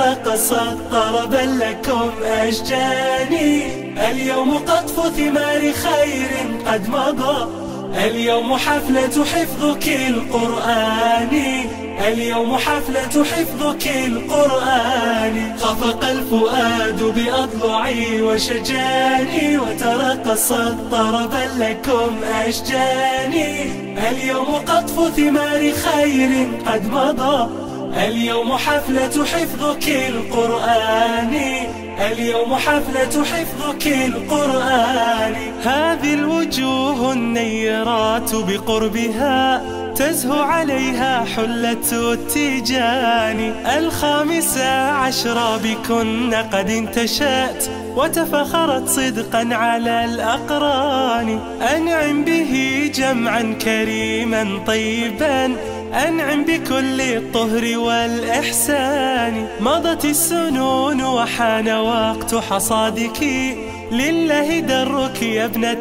وترقصت طربا لكم أشجاني اليوم قطف ثمار خير قد مضى اليوم حفلة حفظك القرآن اليوم حفلة حفظك القرآن خفق الفؤاد بأضلعي وشجاني وترقصت طربا لكم أشجاني اليوم قطف ثمار خير قد مضى اليوم حفلة حفظك القرآن اليوم حفلة حفظك القرآن هذه الوجوه النيرات بقربها تزهو عليها حلة التيجان الخامسة عشرة بكن قد انتشأت وتفخرت صدقا على الأقران أنعم به جمعا كريما طيبا أنعم بكل الطهر والإحسان مضت السنون وحان وقت حصادك لله درك يا ابنة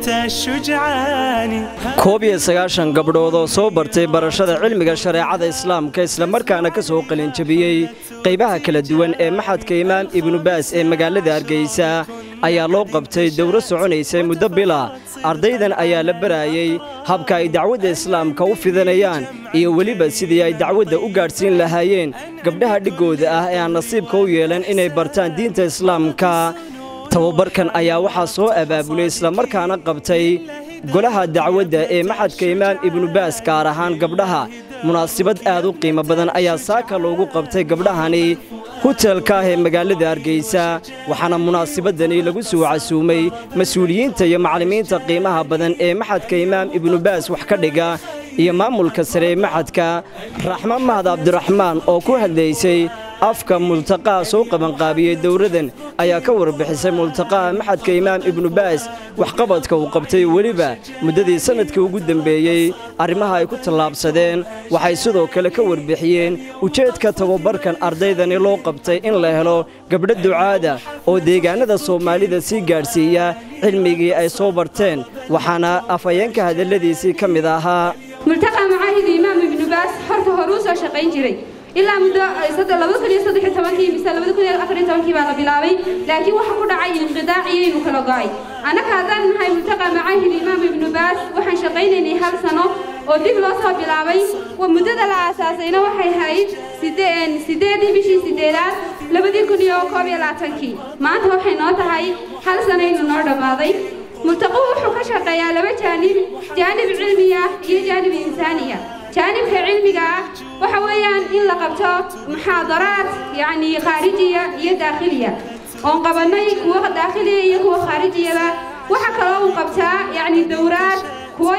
الشجعان koob iyo sagaashan gabdhood oo soo bartay barashada cilmiga shareecada islaamka islamarkaana ka soo qalinjabiyey qaybaha kala duwan ee maxadka imaam ibnu baas ee magaalada hargeysa ayaa loo qabtay dowro soconaysay muddo bila ardaydan ayaa la baraayey habka ay dacwadda islaamka u fidanayaan iyo weliba sidii ay dacwadda u gaadhsiin lahaayeen gabdhaha dhiggooda ah ee aan nasiibka u yeelan inay bartaan diinta islaamka tababarkan ayaa waxaa soo abaabulay islamarkaana qabtay golaha dacwadda ee maxadka imaam ibnu baas gaar ahaan gabdhaha munaasibad aad u qiimo badan ayaa saaka loogu qabtay gabdhahani hutelka ah ee magaalada hargeysa waxaana munaasibadani lagu soo casuumay mas-uuliyiinta iyo macallimiinta qiimaha badan ee maxadka imaam ibnu baas wax ka dhiga iyo maamulka sare ee maxadka raxmaan mahad cabdiraxmaan oo ku hadlaysay afka multaqaha soo qabanqaabiyey dowradan ayaa ka warbixisay multaqaha maxadka imaam ibnu baas waxqabadka uu qabtay weliba muddadii sannadkii ugu dembeeyey arrimaha ay ku tallaabsadeen waxay sidoo kale ka warbixiyeen ujeedka tababarkan ardaydani loo qabtay in la helo gabdho ducaada oo deegaannada soomaalida sii gaadhsiiya cilmigii ay soo barteen waxaana afhayeenka hadalladiisii ka mid ahaa multaqa macaahid imaam ibnu baas horta hore u soo shaqayn jiray ilaa muddo labada kun iyo saddex iyo tobankii mise labada kun iyo afar iyo tobankii baa la bilaabay laakiin waxa ku dhacay inqidaac iyo inuu kala go'ay annaga haddaan nahay multaqa macaahid imaam ibnu baas waxaan shaqaynaynay hal sano oo dib loo soo bilaabay muddada la aasaasayna waxay ahayd sideedii bishii sideedaad labadii kun iyo koob iyo labaatankii maanta waxay noo tahay hal sanaynu noo dhammaaday multaqu wuxuu ka shaqeeyaa laba jaanib jaanib cilmiya iyo jaanib insaaniya jaanibka cilmiga ah waxa weeyaan in la qabto muxaadaraad yacni khaarijiya iyo daakhiliya oon qabannay kuwa daakhiliya iyo kuwa khaarijiyaba waxa kaloo uu qabtaa yacni dowraad kuwo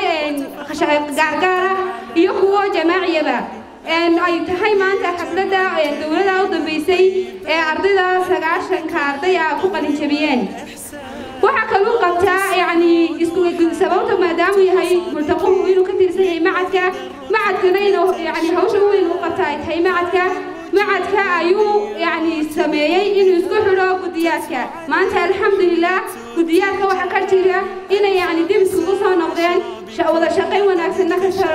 gaargaara iyo kuwo jamaaciyaba ay tahay maanta xafladda dowladda u dambaysay ee ardayda sagaashanka arday ah ku qalinjabiyeen waxaa kaluu qabtaa yacni isku sababta maadaamuu yahay multaquhu inuu ka tirsan yahay macadka macadkana inuu yacni hawsha weyn u qabta ay tahay macadka macadka ayuu yacni sameeyey inuu isku xidho guddiyaadka maanta alxamdulilah guddiyaadka waxaa ka jira inay yacni dib isugu soo noqdeen wada shaqayn wanaagsanna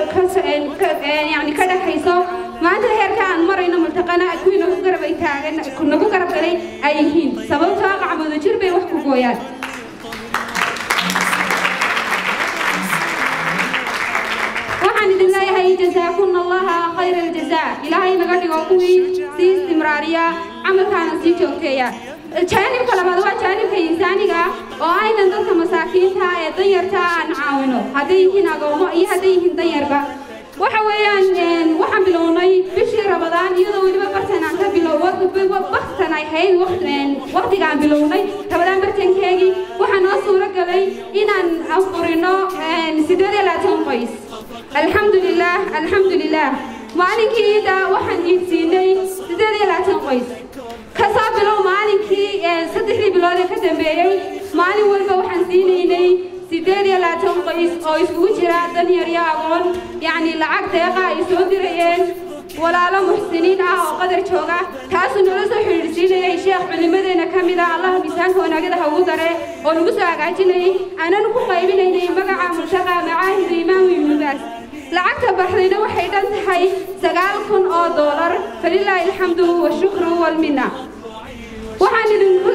yani ka dhexayso maanta heerka aan marayno multaqana kuwii nagu garab ay taagan nagu garab galay ay yihiin sababtoo qacmooda jir bay wax ku gooyaan waxaan idin leeyahay jazaakuna allaha khayra aljazaa ilaahay naga dhigo kuwii sii istimraariya camalkaana sii joogteeya jaanibka labaad waa jaanibka insaaniga oo aynan dadka masaakiinta ee danyarta aan caawino hadday yihiin agoomo iyo hadday yihiin danyarba waxa weeyaan waxaan bilownay bishii ramadaan iyadoo weliba bartan aan ka bilow baktan ay ahayd waqtiga aan bilownay ramadaan bartankeegii waxaa noo suuro galay inaan afurino sideed iyo labaatan qoys alxamdulilah alxamdulilah maalinkii iida waxaan iidsiinay sideed iyo labaatan qoys kasoo bilow maalinkii saddexdii bilood ee ka dambeeyey maalin walba waxaan siinaynay sideed iyo labaatan qoys oo iskugu jira danyar iyo aqoon yacni lacag deeqa ay soo dirayeen walaalo muxsiniin ah oo qadar jooga taasuu nala soo xidhiidhsiinayay sheekh culimadeena ka mid ah allaha miisaanka wanaagada ha ugu dare oo nagu soo hagaajinayay aananu ku qaybinaynay magaca multaqa macaahidu imaamu ibnu baas lacagta baxdayna waxay dhan tahay sagaal kun oo doolar falilaahi alxamdu washukru walminna waxaan idinku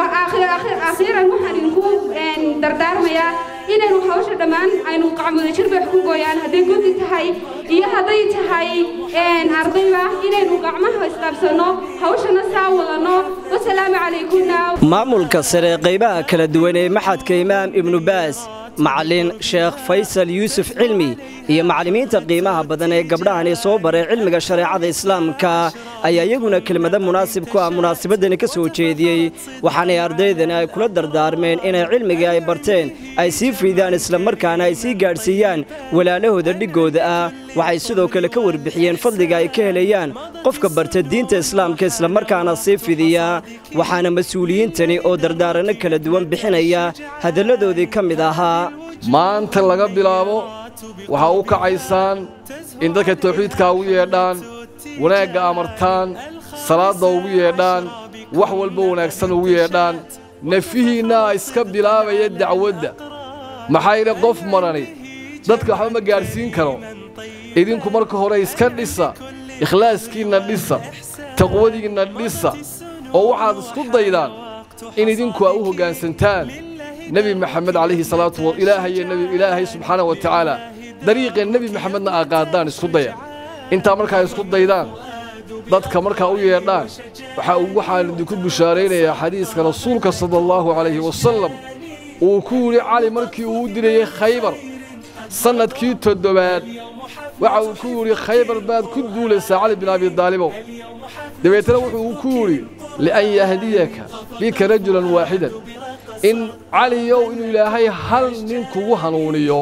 akhiiran waxaan idinku dardaarmayaa inaynu hawsha dhammaan aynu qacmudajir bay wax ku gooyaan hadday gudi tahay iyo hadday tahay ardayba inaynu gacmaha isqabsanno hawshana saa wadanno wasalaamu calaykumna maamulka sare qaybaha kala duwan ee maxadka imaam ibnu baas macallin sheekh faysal yuusuf cilmi iyo macallimiinta qiimaha badan ee gabdhahani soo baray cilmiga shareecada islaamka ayaa iyaguna kelmado munaasib ku ah munaasabadani ka soo jeediyey waxaanay ardaydani ay kula dardaarmeen inay cilmigii ay barteen ay sii fiidaan islamarkaana ay sii gaadhsiiyaan walaalahooda dhiggooda ah waxay sidoo kale ka warbixiyeen fadliga ay ka helayaan qofka barta diinta islaamka islamarkaana sii fidiya waxaana mas-uuliyiintani oo dardaaranno kala duwan bixinaya hadalladoodii ka mid ahaa maanta laga bilaabo waxaa u kacaysaan in dadka tawxiidkaa ugu yeedhaan wanaagga amartaan salaadda ugu yeedhaan wax walba wanaagsan ugu yeedhaan nefihiinnaa iska bilaabaya dacwadda maxaa yidhi qof marani dadka waxba ma gaadhsiin karo idinku marka hore iska dhisa ikhlaaskiinna dhisa taqwadiinna dhisa oo waxaad isku daydaan in idinku aa u hoggaansantaan nebi maxamed calayhi salaatu wa ilaahay nebi ilaahay subxaana wa tacaala dariiqee nebi maxamedna aa qaadaan isku daya intaa markaa isku daydaan dadka markaa u yeedhaan waxaa waxaan idinku bushaaraynayaa xadiiska rasuulka sala allahu calayhi wasallam uu ku yidhi cali markii uu u dirayey khaybar sannadkii toddobaad waxa uu ku yidhi khaybar baad ku duulaysaa cali bin abidaalibow dabeetana wuxuu ku yidhi lian yahdiyaka bika rajulan waaxidan in caliyow inuu ilaahay hal nin kugu hanuuniyo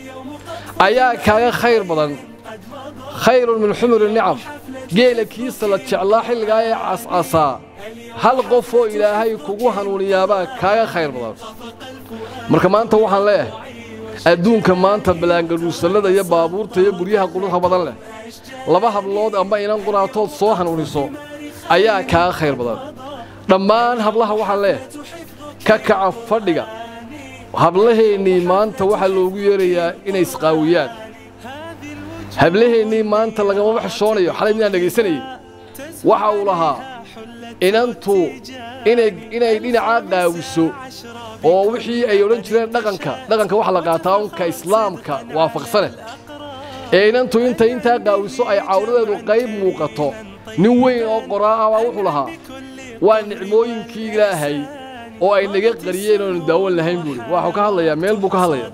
ayaa kaaga khayr badan khayrun min xumuri nicam geela kiisa la jeclaa xilligaa ee cascasaa hal qofoo ilaahay kugu hanuuniyaabaa kaaga khayr badan marka maanta waxaan leeyahay adduunka maanta balaangaruusallada iyo baabuurta iyo guryaha quruxa badan leh laba hablood amba inan quraatood soo hanuuniso ayaa kaaga khayr badan dhammaan hablaha waxaan leeyahay ka kaca fadhiga hablaheennii maanta waxaa loogu yeerayaa inay isqaawiyaan hablaheennii maanta lagamama xishoonayo xalay midaan dhegaysanayey waxa uu lahaa inantu inay dhinacaa qaawiso oo wixii ay odhan jireen dhaqanka dhaqanka waxa la qaataa unka islaamka waafaqsane ee inantu intay intaa qaawiso ay cawradeedu qayb muuqato nin weyn oo qoraa ah baa wuxuu lahaa waa nicmooyinkii ilaahay oo ay naga qariyeen oonu daawan lahayn buuhi waxuu ka hadlayaa meel buu ka hadlayaa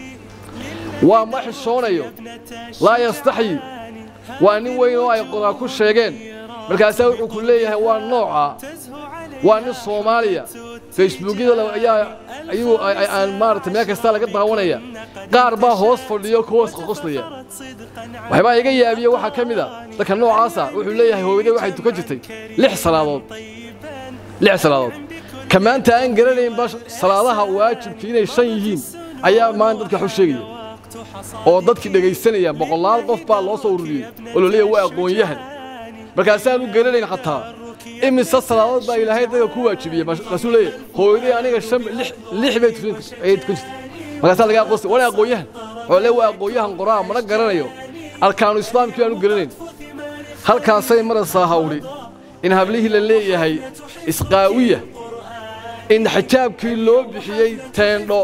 waa ma xishoonayo laa yastaxyi waa nin weyn oo ay qoraa ku sheegeen markaasaa wuxuu ku leeyahay waa nooca waa nin soomaaliya facebookyada ayaa ayuu aan maaragtay meel kastaa laga daawanaya qaar baa hoos fadhiyo ka hoos qoqoslaya waxbaa iga yaabiye waxaa ka mid a dadka noocaasa wuxuu leeyahay hooyadee waxay tukan jirtay lix salaadood lix salaadood ka maanta aan garanaynba salaadaha waajibka inay shan yihiin ayaa maanta dadka wax u sheegaya oo dadkii dhegaysanayaan boqolaal qof baa loo soo ururiyey oo la leeyahay waa aqoon-yahan markaasaan u garanayn xataa imise salaadood baa ilaahay dadka ku waajibiyey markaasuu leeyahay hooyadii aniga shan lix bay ayay tukan jirtay markaasaa laga aqoonsa wana aqoon-yahan wuxuu leeyahay waa aqoon-yahan qoraa mana garanayo arkaanu islaamkii baan u garanayn halkaasay maraysaa hawdhi in hablihii la leeyahay isqaawiya in xijaabkii loo bixiyey teendho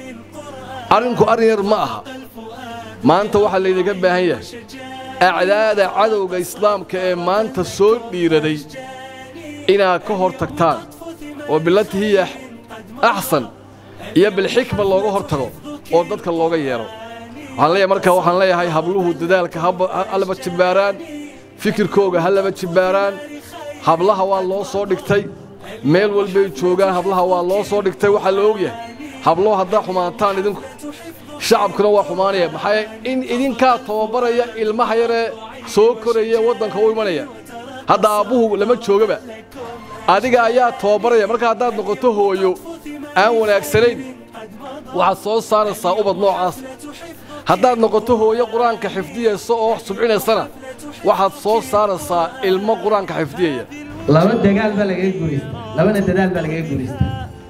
arrinku arrin yar ma aha maanta waxaa laydinka baahan yahay acdaada cadowga islaamka ee maanta soo dhiiraday inaad ka hor tagtaan oo bilatihiya axsan iyo bilxikma looga hor tago oo dadka looga yeedho waxaan leeyahay markaa waxaan leeyahay habluhu dadaalka ha laba jibbaaraan fikirkooga ha laba jibbaaraan hablaha waa loo soo dhigtay meel walbay joogaan hablaha waa loo soo dhigtay waxaa la ogyahay hablow haddaa xumaataan idinku shacabkuna waa xumaanaya maxaa in idinkaa tababaraya ilmaha yaree soo koraya waddanka u imanaya hadda aabbuhu lama joogaba adiga ayaa tababaraya marka haddaad noqoto hooyo aan wanaagsanayn waxaad soo saaraysaa ubad noocaas haddaad noqoto hooyo qur-aanka xifdiyaysa oo subcinaysana waxaad soo saaraysaa ilmo qur-aanka xifdiyaya laba dagaal baa lagaga guulaystaa labana dadaal baa lagaga guulaystaa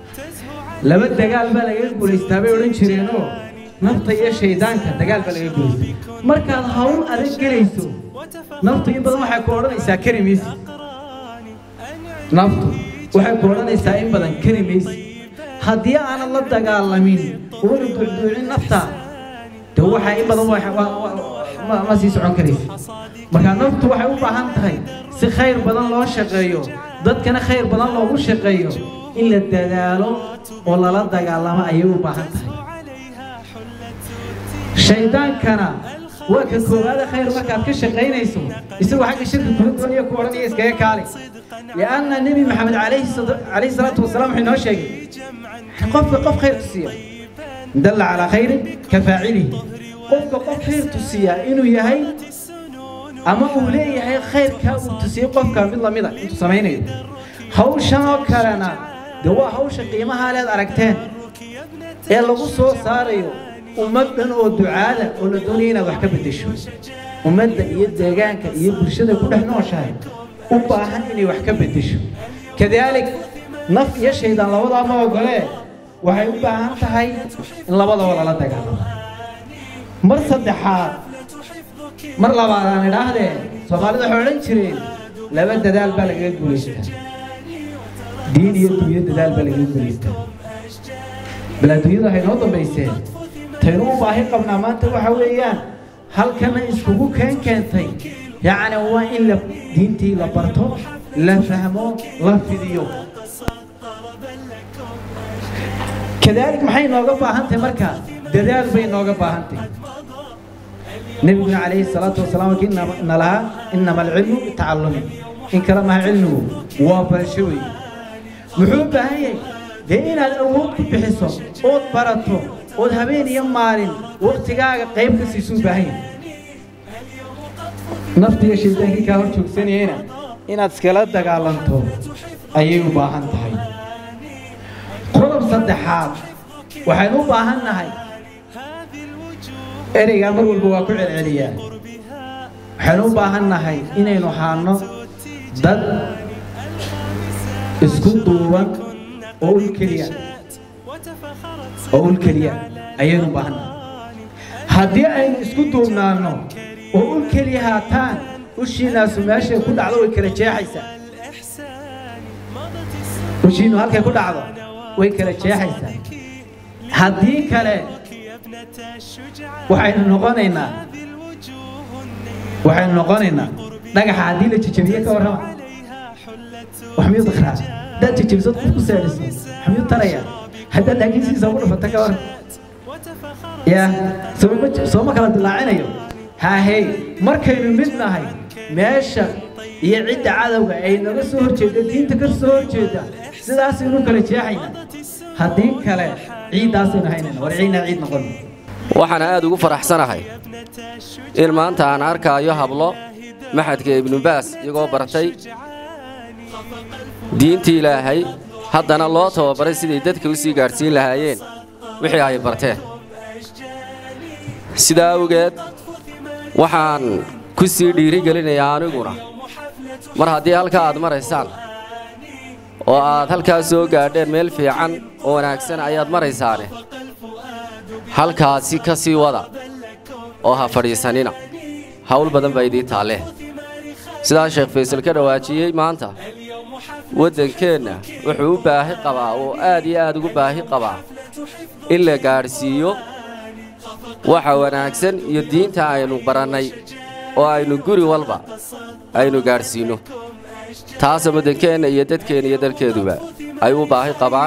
laba dagaal baa lagaga guulaystaa bay odhan jireenoo nafta iyo shaydaanka dagaal baa lagaga guulaystaa markaad hawl adag gelayso naftu in badan waxay ku odhanaysaa kari maysid naftu waxay ku odhanaysaa in badan kari maysi haddii aanad la dagaalamin oona ducduucin nafta de waxaa in badan wa- wa- wa- ma- ma sii socon karaysa marka naftu waxay u baahan tahay si khayr badan loo shaqeeyo dadkana khayr badan loogu shaqeeyo in la dadaalo oo lala dagaalamo ayay u baahan tahay shaydaankana waa ka koowaada khayr markaad ka shaqaynayso isagoo xagga shirka kula doonaya ku odhanaya iskaga kaali lianna nebi maxamed calayhi sada- calayhi salaatu wasalaam wuxuu inoo sheegay qofka qof khayr tusiya dalla calaa khayrin ka faacilihi qofka qof khayr tusiya inuu yahay ama uu leeyahay khayrkaa uu tusiyey qofka mid lamida intuu samaynayo hawshan oo kalena de waa hawsha qiimaha leed aragteen ee lagu soo saarayo ummaddan oo ducaada oo la doonaya inaad wax ka beddesho ummadda iyo deegaanka iyo bulshada ku dhex nooshahay u baahan inay wax ka beddesho kadaalik naf iyo shaydaan labadaa ma ogolee waxay u baahan tahay in labadaba lala dagaalamo mar saddexaad mar labaad aan idhaahdee soomaalida waxay odhan jireen laba dadaal baa lagaga guulaystaa diin iyo dunyo dadaal baa lagaga guulaystaa bal adduunyada waxay noo dambayseen taynu u baahi qabnaa maanta waxa weeyaan halkana iskugu keen keentay yacni waa in la diintii la barto la fahmo la fidiyo كذلك maxay nooga baahan tahay marka dadaal bay nooga baahan tahay nabiguna calayhi salaatu wasalaam waa kii ina lahaa inama alcilmu bitacallumi in kale maha cilmigu waa barasho wey muxuu u baahan yahay dee inaad awood ku bixiso ood barato ood habeen iyo maalin waqtigaaga qayb ka siisuu baahan yahay naftiga shaydaankii kaa hor joogsanayena inaad iskala dagaalanto ayay u baahan tahay qodob saddexaad waxaynu u baahan nahay ereygaa mar walba waa ku celceliyaa waxaynu u baahan nahay inaynu haano dad isku duuban oo ul keliya oo ul keliya ayaynu u baahan nahay haddii aynu isku duubnaanno oo ul keliya haataan ushiinaasu meeshay ku dhacdo way kala jeexaysaa ushiinu halkay ku dhacdo way kala jeexaysaa haddii kale waxaynu noqonaynaa waxaynu noqonaynaa dhagaxa haddii la jejebiye ka warrama wax miyuu dakraa haddaad jejebisad qof ku saadhiso wax miyuu taraya haddaad laakiin sidiisa ugu dhufata ka warran ya sooma sooma kala dilaacinayo haahey markaynu mid nahay meesha iyo cidda cadowga ay naga soo horjeeda diinta ka soo horjeeda sidaasaynu kala jeexaynaa haddii kale ciiddaasaynu haynayna war ciidnaa ciid noqon waxaana aad ugu faraxsanahay in maanta aan arkaayo hablo maxadka ibnubaas iyagoo bartay diintii ilaahay haddana loo tababaray siday dadka u sii gaadhsiin lahaayeen wixii ay barteen sidaa awgeed waxaan ku sii dhiirigelinayaa aniguna mar haddii halkaa aad maraysaan oo aad halkaa soo gaadheen meel fiican oo wanaagsan ayaad maraysaane halkaasi ka sii wada oo ha fadhiisanina hawl badan baa idiin taallee sidaa sheekh faysal ka dhawaajiyey maanta waddankeenna wuxuu u baahi qabaa oo aad iyo aad ugu baahi qabaa in la gaadhsiiyo waxa wanaagsan iyo diinta aynu barannay oo aynu guri walba aynu gaadhsiinno taasa waddankeenna iyo dadkeenna iyo dalkeeduba ay u baahi qabaan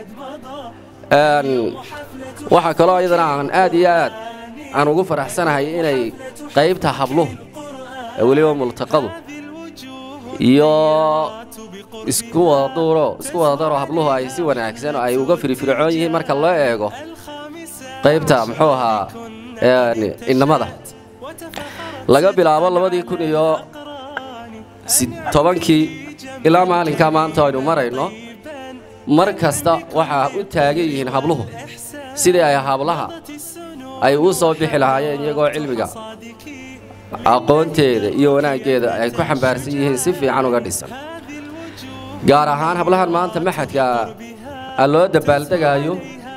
waxaa kaloo iyadana aan aad iyo aad aan ugu faraxsanahay inay qaybta habluhu ee weliba multaqadu iyo isku wadaduuro isku wadadaro habluhu ay si wanaagsan oo ay uga firfircoon yihiin marka loo eego qaybta muxuu ahaa innamada laga bilaabo labadii kun iyo tobankii ilaa maalinkaa maanta aynu marayno mar kasta waxaa u taagan yihiin habluhu sidii ay hablaha ay u soo bixi lahaayeen iyagoo cilmiga aqoonteeda iyo wanaaggeeda ay ku xambaarsan yihiin si fiican uga dhisan gaar ahaan hablahan maanta maxadka aan loo dabaaldegaayo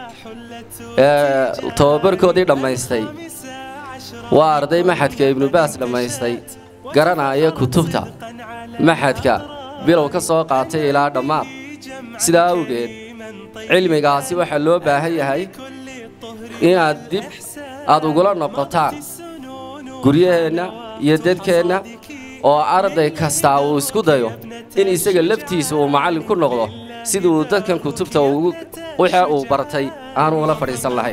ee tababarkoodii dhammaystay waa arday maxadka ibnubaas dhammaystay garanaya kutubta maxadka bilow ka soo qaatay ilaa dhammaad sidaa awgeed cilmigaasi waxaa loo baahan yahay inaad dib aad ugula noqotaan guryaheenna iyo dadkeenna oo arday kastaa uu isku dayo in isaga laftiisa uu macallin ku noqdo sidii uu dadkan kutubta wixii uu bartay aanu ula fadhiisan lahayn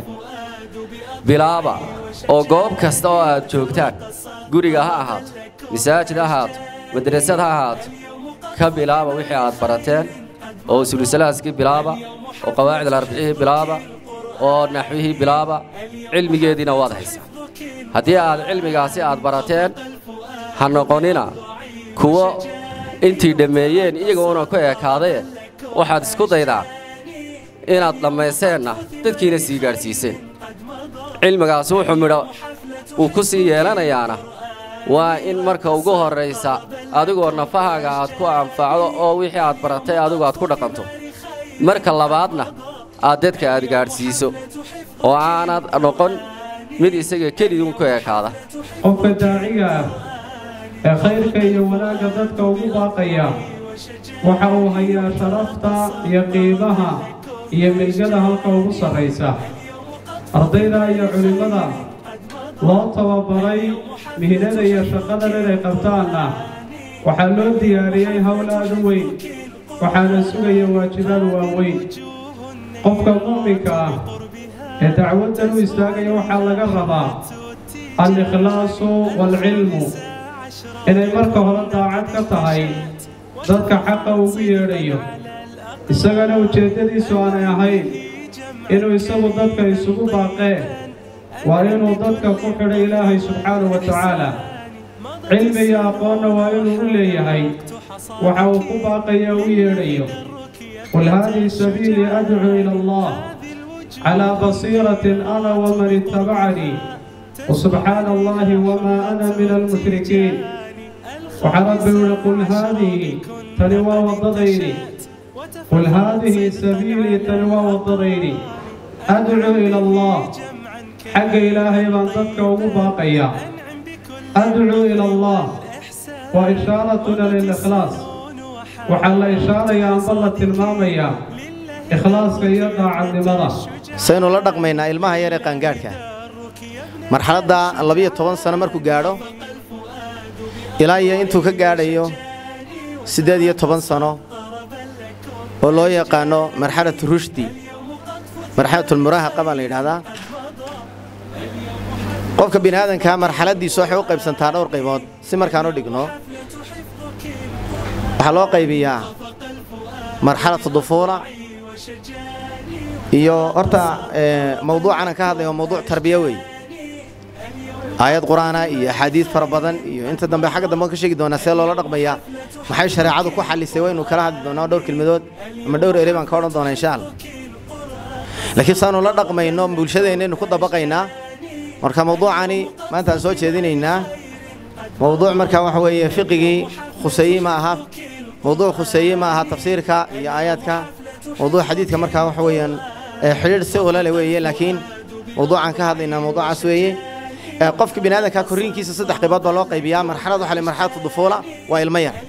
bilaaba oo goob kasta oo aad joogtaan guriga ha ahaato masaajid ha ahaato madrasad ha ahaato ka bilaaba wixii aad barateen oo usulusalahaskii bilaaba oo qawaacid alarbicihii bilaaba oo naxwihii bilaaba cilmigeediina waad haysaa haddii aad cilmigaasi aad barateen ha noqonina kuwo intii dhammeeyeen iyagoona ku eekaadee waxaad isku daydaa inaad dhammayseenna dadkiina sii gaadhsiiseen cilmigaasi wuxuu midho uu ku sii yeelanayaana waa in marka ugu horraysa adigoo nafahaaga aad ku anfacdo oo wixii aad baratay adigu aad ku dhaqanto marka labaadna aad dadka aad gaadhsiiso oo aanad noqon mid isaga keliduun ku ekaada qofka daaciga ah ee khayrka iyo wanaagga dadka ugu baaqaya waxa uu hayaa sharafta iyo qiimaha iyo milgada halka ugu sarraysa ardayda iyo culimmada loo tababaray mihnada iyo shaqadan inay qabtaanna waxaa loo diyaariyey howl aad u weyn waxaana sugaya waajibaad waaweyn qofka mu'minka ah ee dacwaddan u istaagaya waxaa laga rabaa al-ikhlaasu waalcilmu inay marka hore daacad ka tahay dadka xaqa ugu yeedhayo isagana ujeeddadiisu aanay ahayn inuu isagu dadka isugu baaqee waa inuu dadka ku xidhay ilaahay subxaanahu wa tacaala cilmi iyo aqoonna waa inuu u leeyahay waxa uu ku baaqaya u yeedhayo qul haadihi sabiilii adcuu ila allah calaa basiiratin ana waman ittabacanii وسبحان الله وما أنا من المشركين وحرب قل هذه تنوى والضغيري قل هذه سبيلي تنوى والضغيري أدعو إلى الله حق إلهي من ضدك ومباقيا أدعو إلى الله وإشارتنا للإخلاص وحل إشارة يا أنظلة المامية إخلاص يقع عن لمرة saynu la dhaqmaynaa ilmaha yar ee qaangaadhka marxaladda labiyo toban sano markuu gaadho ilaa iyo intuu ka gaadhayo siddeed iyo toban sano oo loo yaqaano marxalatu rushdi marxalatulmuraahaqa baa la yidhaahdaa qofka bini aadankaa marxaladdiisu waxay u qaybsantaa dhowr qaybood si markaan u dhigno waxaa loo qaybiyaa marxalatu dufuula iyo horta mawduucan aan ka hadlayo waa mawduuc tarbiya weeye aayad qur'aana iyo axaadiid fara badan iyo inta dambe xagga dambe waan ka sheegi doonaa see loola dhaqmayaa maxay shareecadu ku xallisay waynu kala hadli doonaa dhowr kelmadood ama dhowr ere baan ka odhan doonaa insha allah laakiin saanu la dhaqmayno bulshadeennaynu ku dabaqaynaa marka mawduucani maanta aan soo jeedinaynaa mawduuc marka waxa weeye fiqigii khuseeye ma aha mawduuc khuseeye ma aha tafsiirka iyo aayaadka mawduuc xadiidka markaa waxa weeyaan xidhiidh si ulale weeye laakiin mawduucaan ka hadlaynaa mawduucaas weeye qofka bini aadanka korriinkiisa saddex qaybood baa loo qaybiyaa marxalad waxa la marxalatu dufuula waa ilmo yar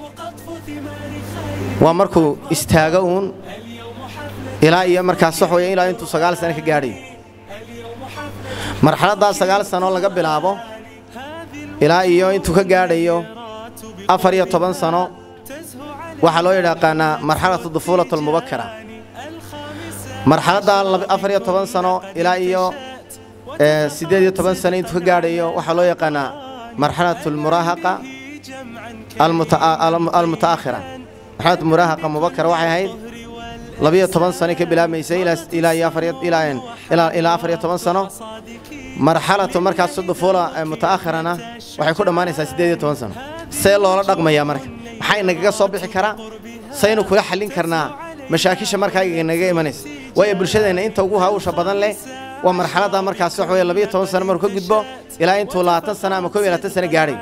waa markuu istaago uun ilaa iyo markaas wax weeye ilaa intuu sagaal sano ka gaadhayo marxaladdaas sagaal sano laga bilaabo ilaa iyo intuu ka gaadhayo afar iyo toban sano waxaa loo yidhaaqaanaa marxalatu dufuulatu almubakara marxaladda afar iyo toban sano ilaa iyo siddeed iyo toban sano intuu ka gaadhayo waxaa loo yaqaanaa marxalatu almuraahaqa almuta'akhira marxalatu muraahaqa mubakara waxay ahayd labiyo toban sano ka bilaabmaysay ilaa iyo ilaa afar iyo toban sano marxalatu markaas dufuula muta'akhirana waxay ku dhammaanaysaa siddeed iyo toban sano see loola dhaqmayaa marka maxaa inagaga soo bixi karaa saynu kula xallin karnaa mashaakisha markaa inaga imanaysa waayo bulshadeenna inta ugu hawsha badan leh waa marxaladda markaas wax weye labiyo toban sano markuu ka gudbo ilaa intuu labaatan sano ama kow iyo labaatan sano gaadhay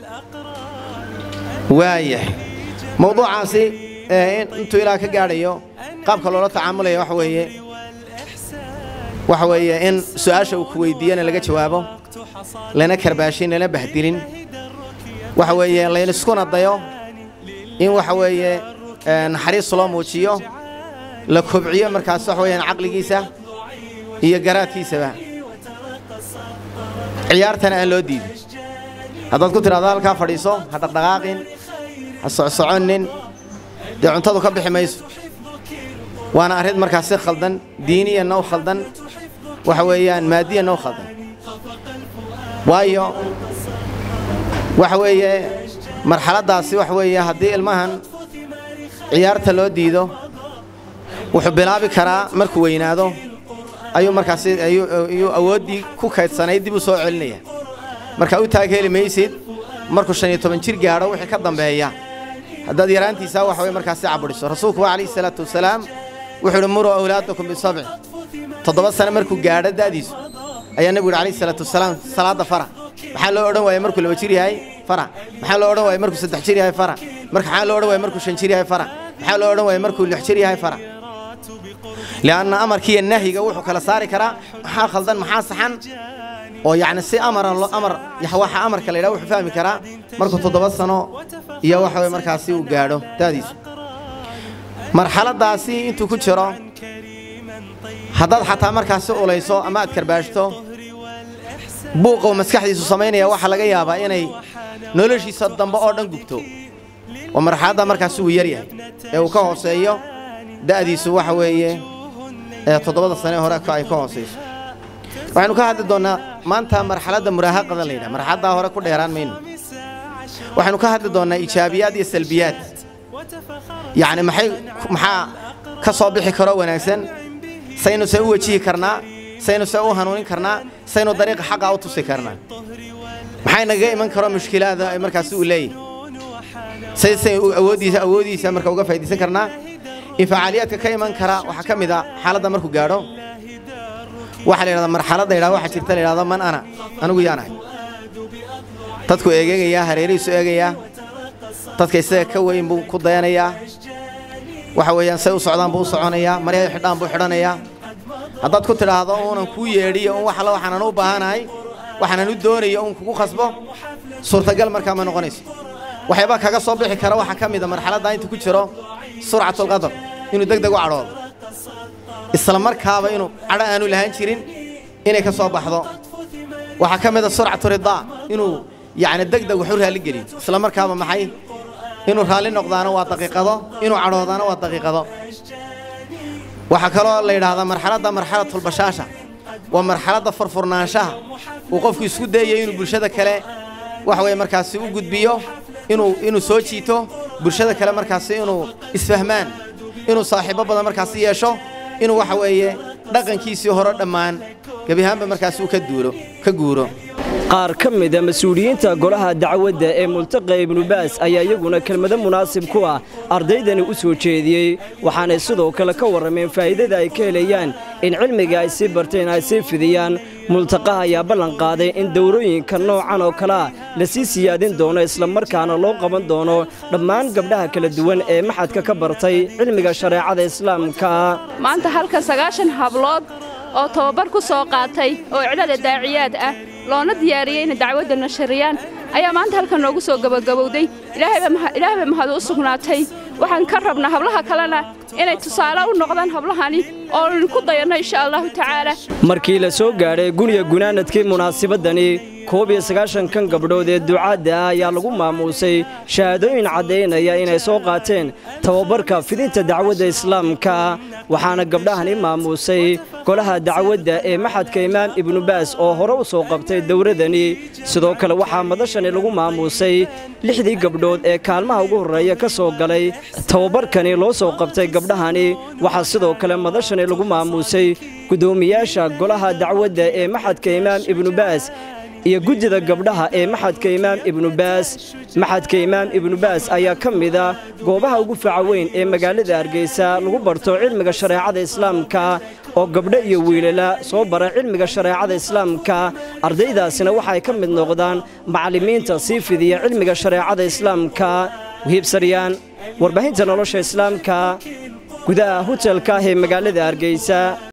waayahay mawduucaasi intuu ilaa ka gaadhayo qaabka loola tacaamulaya waxa weeye waxa weeye in su-aasha uu ku weydiiyana laga jawaabo lana karbaashin lana bahdilin waxa weeye layniskuna dayo in waxa weeye naxariis loo muujiyo la kobciyo markaas wax weeyaan caqligiisa iyo garaadkiisaba ciyaartana aan loo diidin haddaad ku tidhahdo halkaa fadhiiso ha dhaqdhaqaaqin ha socsoconnin dee cuntadu ka bixi mayso waana arrin markaas si khaldan diiniyanna u khaldan waxa weeyaan maadiyanna u khaldan waayo waxa weeye marxaladdaasi wax weeye haddii ilmahan ciyaarta loo diido wuxuu bilaabi karaa markuu weynaado ayuu markaasi ayuu awooddii ku kaydsanayd dib u soo celinaya marka u taag heli maysid markuu shan iyo toban jir gaadho wixii ka dambeeya haddaad yaraantiisaa waxa weye markaasi cabudhiso rasuulku waa calayhi salaatu wasalaam wuxuu idhi muruu awlaadakum bisabci toddoba sane markuu gaadho da'diisu ayaa nebigu yidhi calayhi salaatu wasalaam salaadda fara maxaa loo odhan waaya markuu laba jir yahay fara maxaa loo odhan waaya markuu saddex jir yahay fara maxaa loo odhan waaya markuu shan jir yahay fara maxaa loo odhan waaya markuu lix jir yahay fara lianna amarkiiyo nahyiga wuxuu kala saari karaa maxaa khaldan maxaa saxan oo yacni si amara lo amar waxa amarka la yidhaha wuxuu fahmi karaa markuu toddoba sano iyo waxa weye markaasi uu gaadho da'diisu marxaladdaasi intuu ku jiro haddaad xataa markaasi ulayso ama aad karbaashto buuqa uu maskaxdiisu samaynaya waxaa laga yaabaa inay noloshiisa dambe oo dhan gubto oo marxaladda markaasi uu yar yahay ee uu ka hooseeyo da'diisu waxa weeye ee toddobada sane hore ay ka hoosayso waxaynu ka hadli doonnaa maanta marxaladda muraahaqada la yidhaha marxaladdaa hore ku dheeraan mayno waxaynu ka hadli doonnaa iijaabiyaad iyo salbiyaad yacni maxay maxaa ka soo bixi karoo wanaagsan saynu se u wejihi karnaa saynu se u hanuunin karnaa saynu dariiqa xaqa u tusi karnaa maxay nagaga iman karo mushkilaada ay markaasi uu leeyahay say say awooddiisa awooddiisa marka uga faa'iidaysan karnaa infacaaliyaadka ka iman kara waxaa ka mid a xaaladda markuu gaadho waxaa la yidhahdaa marxaladda yidhahda waxaa jirta la yidhahdo man ana anigu yaan ahay dadku eegeegayaa hareerihiisu eegayaa dadka isaga ka weyn buu ku dayanayaa waxa weeyaan say u socdaan buu u soconayaa maryahay xidhaan buu xidhanayaa haddaad ku tidhaahdo uunan kuu yeedhiyo un wax alla waxaanan u baahanahay waxaanan u doonayo un kugu khasbo suurtagal markaa ma noqonayso waxyaabaa kaga soo bixi kara waxaa ka mid a marxaladda intuu ku jiro surcatulqadar inuu deg deg u cadhoodo isla markaaba inuu cadho aanu lahaan jirin inay ka soo baxdo waxaa ka mid a surcatu ridaa inuu yacni deg deg wax u raalli geliyo isla markaaba maxay inuu raalli noqdaana waa daqiiqado inuu cadhoodaana waa daqiiqado waxaa kaloo la yidhaahdaa marxaladda marxalatulbashaasha waa marxaladda furfurnaanshaha uu qofku isku dayayo inuu bulshada kale waxa weye markaasi u gudbiyo inuu inuu soo jiito bulshada kale markaasi inuu isfahmaan inuu saaxiibbo badan markaasi yeesho inuu waxa weeye dhaqankiisii hore dhammaan gebi ahaanba markaasi uu ka duuro ka guuro qaar ka mida mas-uuliyiinta golaha dacwadda ee multaqa ibnubaas ayaa iyaguna kelmado munaasib ku ah ardaydani u soo jeediyey waxaanay sidoo kale ka warrameen faa'iidada ay ka helayaan in cilmiga ay sii barteen ay sii fidiyaan multaqaha ayaa ballan qaaday in dowrooyinka noocan oo kale ah la sii siyaadin doono islamarkaana loo qaban doono dhammaan gabdhaha kala duwan ee maxadka ka bartay cilmiga shareecada islaamka maanta halkan sagaashan hablood oo tababar ku soo qaatay oo iclada daaciyaad ah loona diyaariyey inay dacwadda nashariyaan ayaa maanta halkan noogu soo gabagabowday ilaahay bay mahad u sugnaatay waxaan ka rabnaa hablaha kalena inay tusaale u noqdaan hablahani oo ku dayanno insha allahu tacaala markii la soo gaadhay guniga gunaanadkii munaasabadani koob iyo sagaashankan gabdhood ee ducaadda ah ayaa lagu maamuusay shahaadooyin caddaynaya inay soo qaateen tababarka fidinta dacwadda islaamka waxaana gabdhahani maamuusay golaha dacwadda ee maxadka imaam ibnubaas oo hore u soo qabtay dowladani sidoo kale waxaa madashani lagu maamuusay lixdii gabdhood ee kaalmaha ugu horreeya ka soo galay tababarkani loo soo qabtay gabdhahani waxaa sidoo kale madashani lagu maamuusay guddoomiyaasha golaha dacwadda ee maxadka imaam ibnubaas iyo guddida gabdhaha ee maxadka imaam ibnubaas maxadka imaam ibnubaas ayaa ka mida goobaha ugu faca weyn ee magaalada hargeysa lagu barto cilmiga shareecada islaamka oo gabdho iyo wiilala soo bara cilmiga shareecada islaamka ardaydaasina waxay ka mid noqdaan macallimiinta sii fidiya cilmiga shareecada islaamka wihiibsaryaan warbaahinta nolosha islaamka gudaha hotelka ah ee magaalada hargeysa